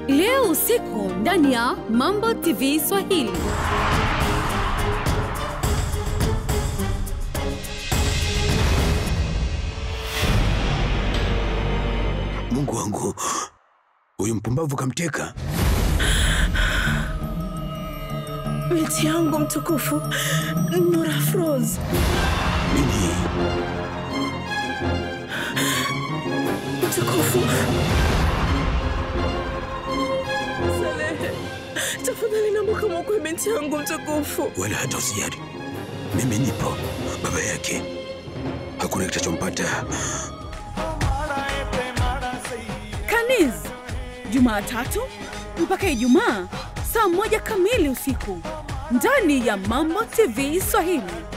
leo usiku ndani ya Mambo TV Swahili. Mungu wangu, huyu mpumbavu kamteka. Binti yangu mtukufu Nura Froz, Nini? mtukufu Salehe, tafadhali naomba mwokoe binti yangu mtukufu. Wala hata usijali, mimi nipo, baba yake. Hakuna kitachompata. Kaniz, Jumatatu mpaka Ijumaa saa moja kamili usiku ndani ya Mambo TV Swahili.